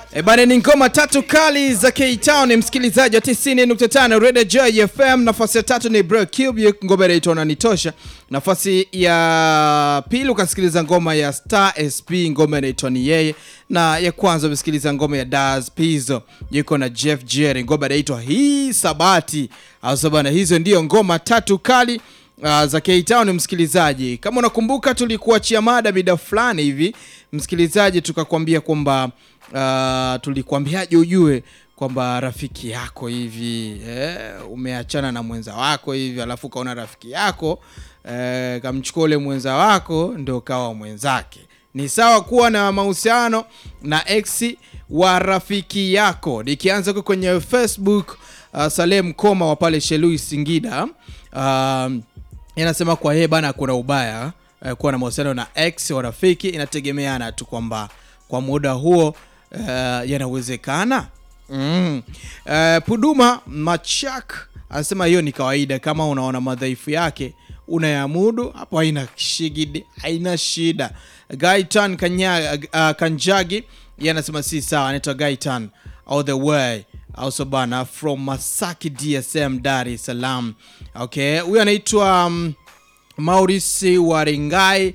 E bana, ni ngoma tatu kali za K-Town, msikilizaji wa 90.5 Radio Joy FM. Nafasi ya tatu ni Bro Cube, ngoma inaitwa Unanitosha. Nafasi ya pili ukasikiliza ngoma ya Star SP, ngoma inaitwa Ni Yeye, na ya kwanza umesikiliza ngoma ya Daz Pizzo yuko na Jeff Jerry, ngoma inaitwa Hii Sabati. Au bana, hizo ndio ngoma tatu kali Uh, za K-Town msikilizaji, kama unakumbuka tulikuachia mada mida fulani hivi msikilizaji, tukakwambia kwamba uh, tulikuambiaje ujue kwamba rafiki yako hivi eh, umeachana na mwenza wako hivi, alafu kaona rafiki yako eh, kamchukua ule mwenza wako ndio kawa mwenzake. Ni sawa kuwa na mahusiano na ex wa rafiki yako. Nikianza huko kwenye Facebook uh, Salem Koma wa pale Shelui Singida uh, inasema kwa yeye bana, kuna ubaya eh, kuwa na mahusiano na ex wa rafiki, inategemeana tu kwamba kwa muda huo eh, yanawezekana. mm. eh, Puduma Machak anasema hiyo ni kawaida, kama unaona madhaifu yake unayamudu, hapo haina shigidi, haina shida. Gaitan Kanya, uh, Kanjagi yeye anasema si sawa, anaitwa Gaitan all the way also bana from Masaki DSM Dar es Salaam. Okay, huyu anaitwa um, Maurice Waringai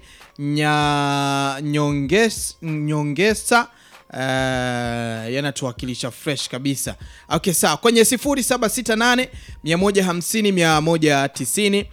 nya nyonges, nyongesa uh, yanatuwakilisha fresh kabisa. Okay, sawa kwenye 0768 150 190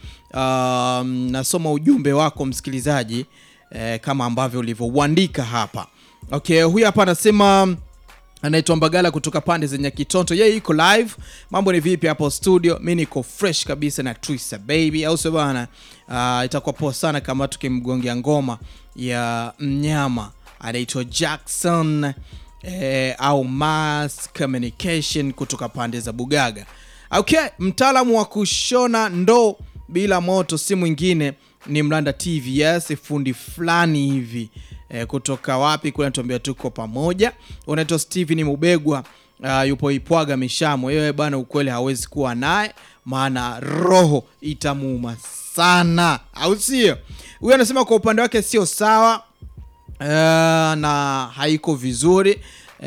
um, nasoma ujumbe wako msikilizaji eh, kama ambavyo ulivyouandika hapa. Okay, huyu hapa anasema anaitwa Mbagala kutoka pande zenye Kitonto, yeye iko live. Mambo ni vipi hapo studio? Mi niko fresh kabisa na Twisa baby, au sio bana? Uh, itakuwa poa sana kama tukimgongea ngoma ya mnyama anaitwa Jackson eh, au Mass Communication kutoka pande za Bugaga. Okay, mtaalamu wa kushona ndoo bila moto si mwingine ni Mlanda TVS, fundi fulani hivi e, kutoka wapi kule, natuambia tuko pamoja. Unaitwa Steven Mubegwa, uh, yupo Ipwaga Mishamo. Yeye bana, ukweli hawezi kuwa naye, maana roho itamuuma sana, au sio? Huyu anasema kwa upande wake sio sawa, uh, na haiko vizuri. Uh,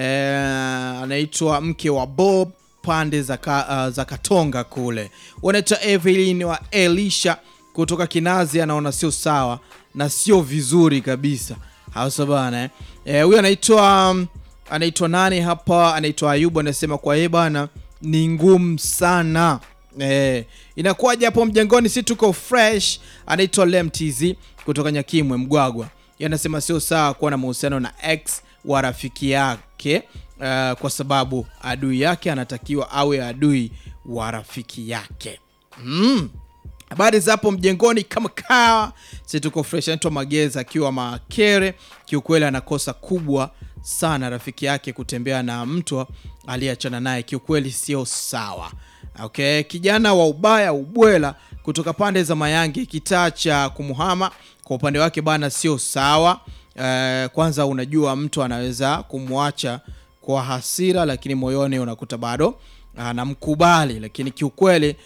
anaitwa mke wa Bob pande za, ka, uh, za Katonga kule. Unaitwa Evelyn wa Elisha kutoka Kinazi, anaona sio sawa na sio vizuri kabisa hasa bana eh. Huyu anaitwa um, anaitwa nani hapa? Anaitwa Ayubu, anasema kwa yeye bana ni ngumu sana eh. Inakuwaje hapo mjengoni? Si tuko fresh. Anaitwa Lemtz kutoka Nyakimwe Mgwagwa, yeye anasema sio sawa kuwa na mahusiano na ex wa rafiki yake uh, kwa sababu adui yake anatakiwa awe adui wa rafiki yake mm. Habari za hapo mjengoni kama kawa, si tuko fresh. Anaitwa Mageza akiwa Makere. Kiukweli anakosa kubwa sana rafiki yake kutembea na mtu aliyeachana naye, kiukweli sio sawa. Okay, kijana wa ubaya ubwela kutoka pande za Mayange, kitaa cha kumuhama, kwa upande wake bana, sio sawa. Uh, kwanza unajua mtu anaweza kumwacha kwa hasira, lakini moyoni unakuta bado anamkubali, lakini kiukweli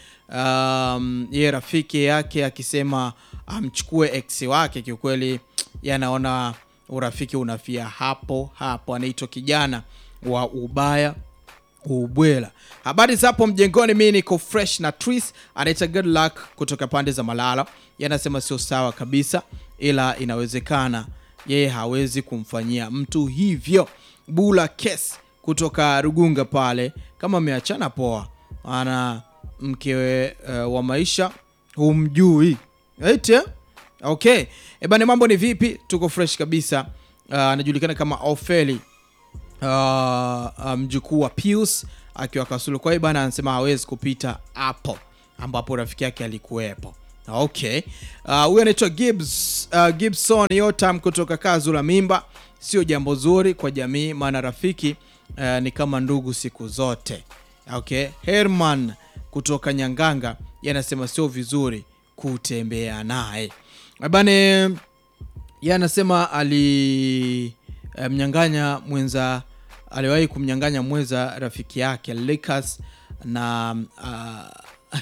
Um, ye rafiki yake akisema amchukue ex wake, kiukweli yanaona urafiki unafia hapo hapo. Anaitwa kijana wa ubaya ubwela. Habari za hapo mjengoni, mi niko fresh na Tris anaita good luck kutoka pande za Malala, yanasema sio sawa kabisa, ila inawezekana yeye hawezi kumfanyia mtu hivyo. Bula kes kutoka Rugunga pale, kama ameachana poa, ana mkewe uh, wa maisha humjui ete. Okay, ebane, mambo ni vipi? Tuko fresh kabisa. Anajulikana uh, kama Ofeli uh, mjukuu wa Pius akiwa Kasulu. Kwa hiyo bana, anasema hawezi kupita hapo ambapo rafiki yake alikuwepo. Okay, huyu uh, anaitwa Gibbs, uh, Gibson Yotam kutoka Kazu la Mimba. Sio jambo zuri kwa jamii, maana rafiki uh, ni kama ndugu siku zote. Okay, Herman kutoka Nyanganga yanasema sio vizuri kutembea naye bane. Yanasema alimnyang'anya mwenza, aliwahi kumnyang'anya mwenza rafiki yake Lucas na uh,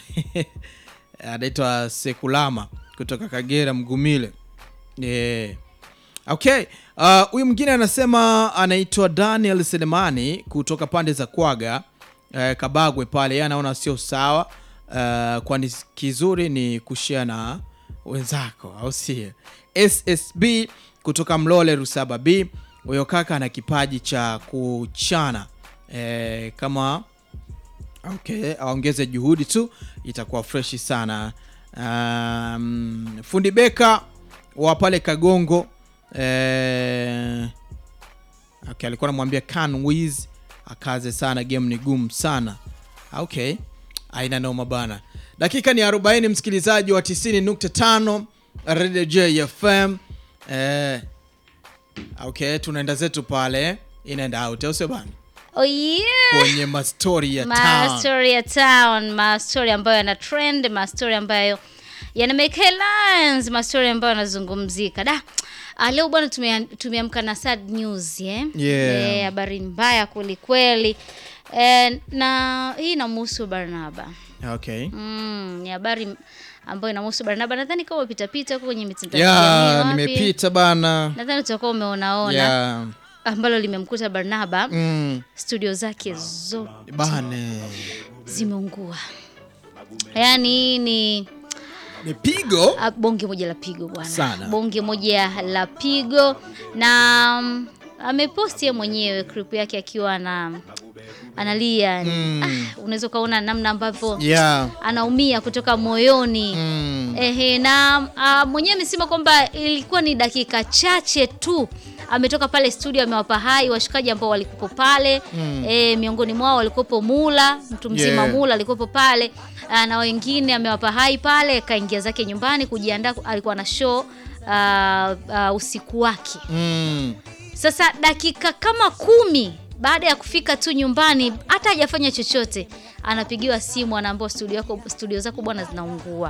anaitwa Sekulama kutoka Kagera Mgumile. E, Okay, uh, huyu mwingine anasema anaitwa Daniel Selemani kutoka pande za Kwaga uh, Kabagwe pale, yeye anaona sio sawa uh, kwani kizuri ni kushia na wenzako, au sio? SSB kutoka Mlole Rusaba B, huyo kaka ana kipaji cha kuchana eh, kama okay, aongeze juhudi tu itakuwa freshi sana. Um, fundi beka wa pale Kagongo eh, okay, alikuwa anamwambia Can Wiz akaze sana, game ni gumu sana. Okay, aina noma bana. Dakika ni 40, msikilizaji wa 90.5 Radio JFM. Eh, okay, tunaenda zetu pale in and out, au sio bana? Oh yeah. Kwenye mastori ya town. Mastori ya town, mastori ambayo yana trend, mastori ambayo yana make headlines, mastori ambayo yanazungumzika. Da. Ah, leo bwana tumea- tumeamka na sad news eh? Yeah. Eh, habari mbaya kweli kweli. Eh, na hii inamhusu Barnaba. Okay. Mm, ni habari ambayo inamhusu Barnaba. Nadhani kama umepita pita huko kwenye mitandao ya Ya, kijamii, wapi? nimepita bana. Nadhani utakuwa umeonaona Ya. ambalo limemkuta Barnaba. Mm, Studio zake zote bane. zimeungua. Yaani ni Ni pigo. ah, bonge moja la pigo bwana, Sana. bonge moja la pigo na mm, ameposti yeye mwenyewe clip yake akiwa ana analia yani. Mm. Ah, unaweza ukaona namna ambavyo Yeah. anaumia kutoka moyoni Mm. Ehe, na ah, mwenyewe amesema kwamba ilikuwa ni dakika chache tu ametoka pale studio, amewapa hai washikaji ambao walikuwepo pale Mm. eh, miongoni mwao walikuwepo Mula, mtu mzima Yeah. Mula alikuwepo pale ah, na wengine amewapa hai pale, kaingia zake nyumbani kujiandaa, alikuwa na show ah, ah, usiku wake. Mm. Sasa dakika kama kumi baada ya kufika tu nyumbani, hata hajafanya chochote, anapigiwa simu, anaambiwa studio yako, studio zako bwana zinaungua.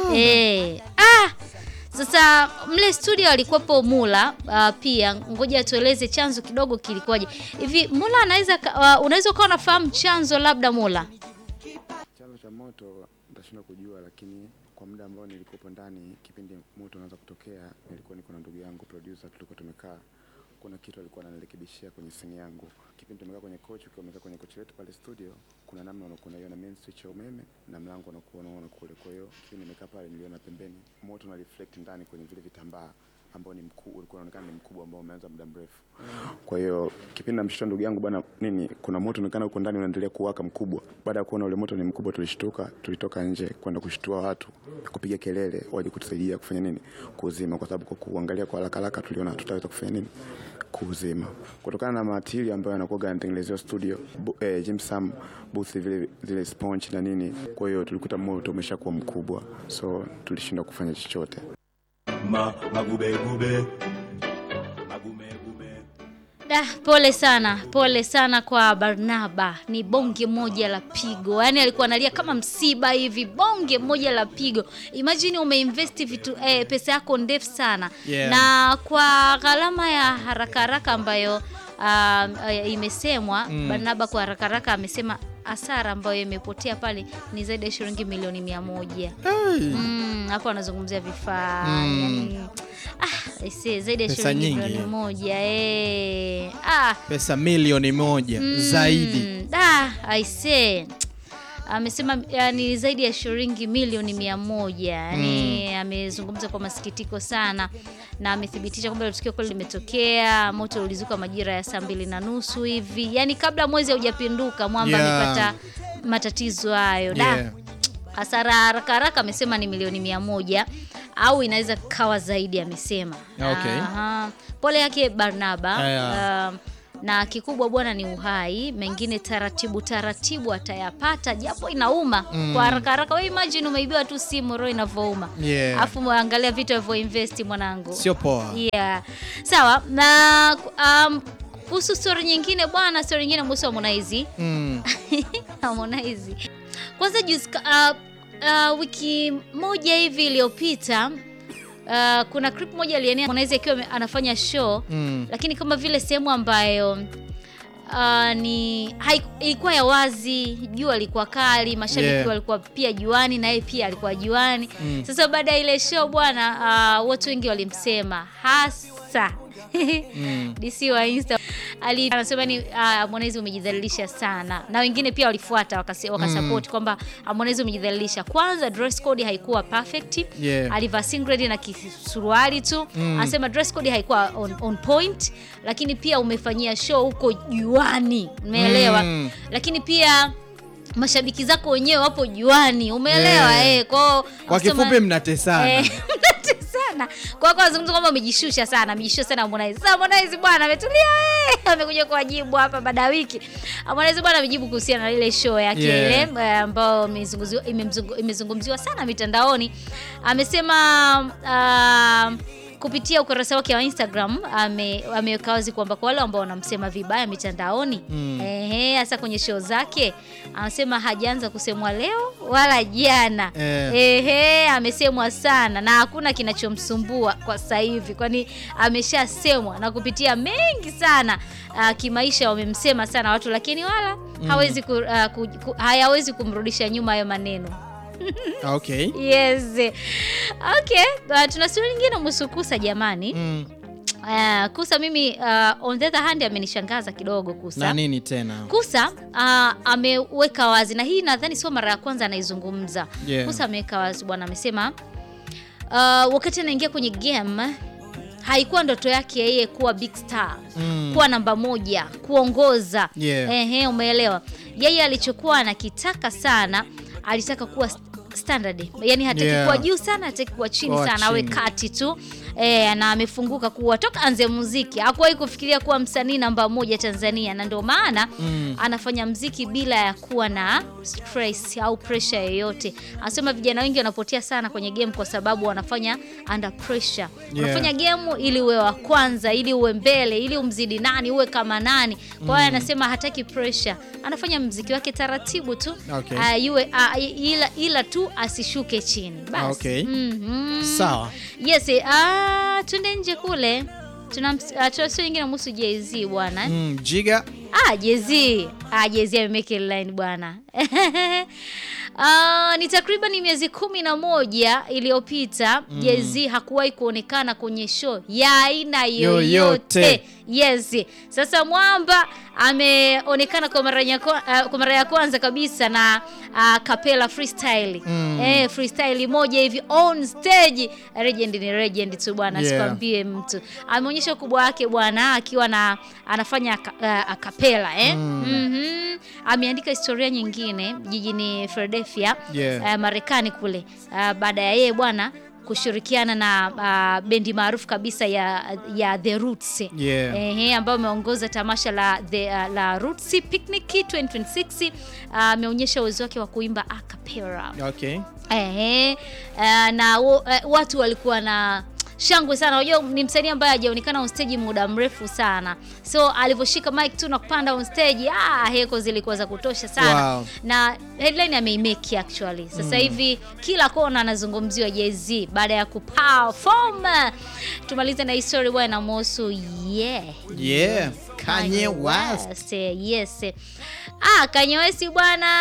Eh, ah! Sasa mle studio alikuwepo Mula ah, pia. Ngoja tueleze chanzo kidogo kilikuwaje. Hivi Mula anaweza ka- uh, unaweza ukawa unafahamu chanzo labda Mula? Chanzo cha moto nitashindwa kujua, lakini kwa muda ambao nilikuwepo ndani, kipindi moto unaanza kutokea, nilikuwa niko na ndugu yangu producer, tulikuwa tumekaa, kuna kitu alikuwa ananirekebishia kwenye simu yangu. Kipindi tumekaa kwenye kochi, ukiwa umekaa kwenye kochi letu pale studio, kuna namna unakuwa unaiona main switch ya umeme na mlango unakuwa unaona kule. Kwa hiyo kipindi nimekaa pale, niliona pembeni moto una reflect ndani kwenye vile vitambaa ambao ni mkuu, ulikuwa unaonekana ni mkubwa ambao umeanza muda mrefu. Kwa hiyo kipindi namshtua ndugu yangu bwana, nini, kuna moto unaonekana huko ndani unaendelea kuwaka mkubwa. Baada ya kuona ule moto ni mkubwa, tulishtuka, tulitoka nje kwenda kushtua watu, kupiga kelele, waje kutusaidia kufanya nini, kuuzima, kwa sababu kwa kuangalia kwa haraka haraka tuliona tutaweza kufanya nini, kuuzima, kutokana na matili ambayo yanakuwa yanatengenezewa studio bu, eh, Jim Sam booth vile zile sponge na nini. Kwa hiyo tulikuta moto umeshakuwa mkubwa, so tulishindwa kufanya chochote. Ma, magube gube. Magume gume. Da, pole sana, pole sana kwa Barnaba. Ni bonge moja la pigo, yaani alikuwa analia kama msiba hivi, bonge moja la pigo. Imagine umeinvest vitu eh, pesa yako ndefu sana Yeah. na kwa gharama ya haraka haraka ambayo um, eh, imesemwa Barnaba kwa haraka haraka amesema hasara ambayo imepotea pale ni zaidi ya shilingi milioni mia moja. Hey. Mm, hapo anazungumzia vifaa Mm. yani, ah, aisee, zaidi ya Pesa shilingi nyingi, milioni eh. moja eh. ah, Pesa milioni moja zaidi. mm, da aisee amesema yani zaidi ya shilingi milioni mia moja yani amezungumza kwa masikitiko sana na amethibitisha kwamba ile tukio kweli limetokea moto ulizuka majira ya saa mbili na nusu hivi yani kabla mwezi haujapinduka mwamba Yeah. amepata matatizo hayo da Yeah. hasara haraka haraka amesema ni milioni mia moja au inaweza kawa zaidi amesema Okay. Aha. pole yake barnaba Aya. Um, na kikubwa bwana ni uhai mengine taratibu taratibu atayapata japo inauma kwa haraka haraka we imagine umeibiwa tu simu roho inavyouma Yeah. afu angalia vitu alivyoinvesti mwanangu Sio poa. yeah. sawa na um, kuhusu stori nyingine bwana stori nyingine kuhusu Harmonize Mm. Harmonize. Kwanza juzi ka- uh, uh, wiki moja hivi iliyopita uh, kuna clip moja alienea Harmonize akiwa ame- anafanya show Mm. lakini kama vile sehemu ambayo uh, ni hai- ilikuwa ya wazi, jua lilikuwa kali, mashabiki Yeah. walikuwa pia juani na yeye pia alikuwa juani. Mm. Sasa baada ya ile show bwana, uh, watu wengi walimsema hasa DC wa Insta ali anasema ni uh, Harmonize umejidhalilisha sana, na wengine pia walifuata wakasi- wakasupport kwamba Harmonize umejidhalilisha. Kwanza dress code haikuwa perfect Yeah. alivaa singlet na kisuruali tu anasema dress code haikuwa on, on point, lakini pia umefanyia show huko juani, umeelewa? Mm. Lakini pia mashabiki zako wenyewe wapo juani, umeelewa? Yeah. Eh, kwao Kwa anasema- kifupi mnatesana. Eh, sana kwa kwa azungumza kwamba amejishusha sana amejishusha sana Harmonize. Sasa Harmonize bwana ametulia eh, amekuja kuwajibu hapa baada ya wiki. Harmonize bwana amejibu kuhusiana na ile show yake Yeah. ile eh, ambayo imezungumziwa imemzungu- imezungumziwa sana mitandaoni. Amesema ah, kupitia ukurasa wake wa Instagram ame- ameweka wazi kwamba kwa wale ambao wanamsema vibaya mitandaoni ehe, hasa kwenye show zake, anasema hajaanza kusemwa leo wala jana Eh. Ehe, amesemwa sana na hakuna kinachomsumbua kwa sasa hivi, kwani ameshasemwa na kupitia mengi sana. Uh, kimaisha wamemsema sana watu, lakini wala hawezi ku, uh, ku, ku, hayawezi kumrudisha nyuma hayo maneno. Okay. Yes. Okay, uh, tuna stori nyingine kuhusu Kusa jamani. Mm. Uh, Kusa mimi uh, on the other hand amenishangaza kidogo Kusa. Na nini tena? Kusa uh, ameweka wazi na hii nadhani sio mara ya kwanza anaizungumza. Yeah. Kusa ameweka wazi bwana, amesema uh, wakati anaingia kwenye game haikuwa ndoto yake yeye kuwa big star Mm. kuwa namba moja kuongoza. Yeah. Ehe, umeelewa. Yeye alichokuwa anakitaka sana, alitaka kuwa st- standard, yani hataki Yeah. kuwa juu sana, hataki kuwa chini Kuwa sana, awe chini. kati tu e, na amefunguka kuwa toka anze muziki hakuwahi kufikiria kuwa msanii namba moja Tanzania, na ndio maana Mm. anafanya mziki bila ya kuwa na stress au pressure yoyote. Anasema vijana wengi wanapotea sana kwenye game kwa sababu wanafanya under pressure. Unafanya game ili uwe wa kwanza, ili uwe mbele, ili umzidi nani, uwe kama nani. Kwa hiyo anasema hataki pressure, anafanya mziki wake taratibu tu Okay. Ah, iwe ah, ila, ila tu asishuke chini basi. Okay. Mhm. Sawa. Yes, ah, twende nje kule. Tuna uh, tuna story nyingine kuhusu Jay-Z bwana. Mm. Jiga. Ah, Jay-Z. Ah, Jay-Z amemake line bwana. Ah, ni takriban miezi kumi na moja iliyopita Jay-Z hakuwahi kuonekana kwenye show ya aina yoyote. Yoyote. Yes. Sasa Mwamba ameonekana kwa mara ya kwa- ah, kwa mara ya kwanza kabisa na uh, Capella freestyle. Mm. Eh, freestyle moja hivi on stage. Legend ni legend tu bwana, Yeah. sikwambie mtu. Ameonyesha ukubwa wake bwana akiwa na anafanya aka- uh, akapela eh. Mhm. Ameandika historia nyingine jijini Philadelphia Yeah. uh, Marekani kule uh, baada ya yeye bwana kushirikiana na uh, bendi maarufu kabisa ya, ya The Roots Yeah. Ehe, ambayo ameongoza tamasha la, the, uh, la Roots Picnic 2026 uh, ameonyesha uwezo wake wa kuimba a cappella. Okay. Ehe, uh, na wo- eh, watu walikuwa na shangwe sana. Unajua ni msanii ambaye hajaonekana on stage muda mrefu sana, so alivyoshika mic tu na kupanda on stage, ah, heko zilikuwa za kutosha sana Wow. na headline ameimeki actually. Sasa hivi kila kona anazungumziwa Jay-Z baada ya kuperform. Tumalize na history bwana inamhusu yeah. Yeah. Kanye West. Yes. Ah, Kanye West bwana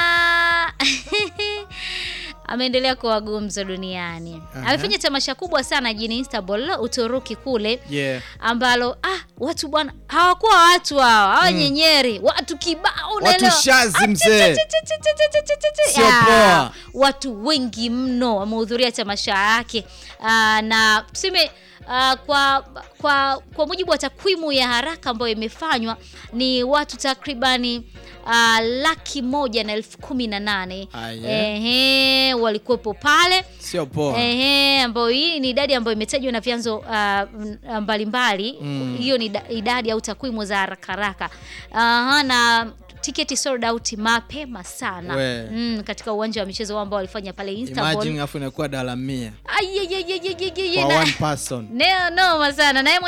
ameendelea kuwa gumzo duniani. Aha. Amefanya tamasha kubwa sana jijini Istanbul, Uturuki kule Yeah. ambalo ah, watu bwana hawakuwa watu hawa hawa nyenyeri, watu kibao, unaelewa? shazi, mzee. Sio Ya, poa. Watu wengi mno wamehudhuria tamasha yake Ah, na tuseme ah, kwa, kwa, kwa mujibu wa takwimu ya haraka ambayo imefanywa ni watu takribani ah, laki moja na elfu kumi na nane Ah, yeah. Ehe, walikuwepo pale Sio poa. Ehe, ambayo hii ni idadi ambayo imetajwa na vyanzo ah, m- mbalimbali. Hiyo ni da- idadi au takwimu za haraka haraka. Aha, na tiketi sold out mapema sana We. mm, katika uwanja wa michezo ambao walifanya pale Istanbul. Imagine afu inakuwa dala mia Ai, ai, ai, ai, ai, ai, ai, kwa na- one person. Neo noma sana na yeye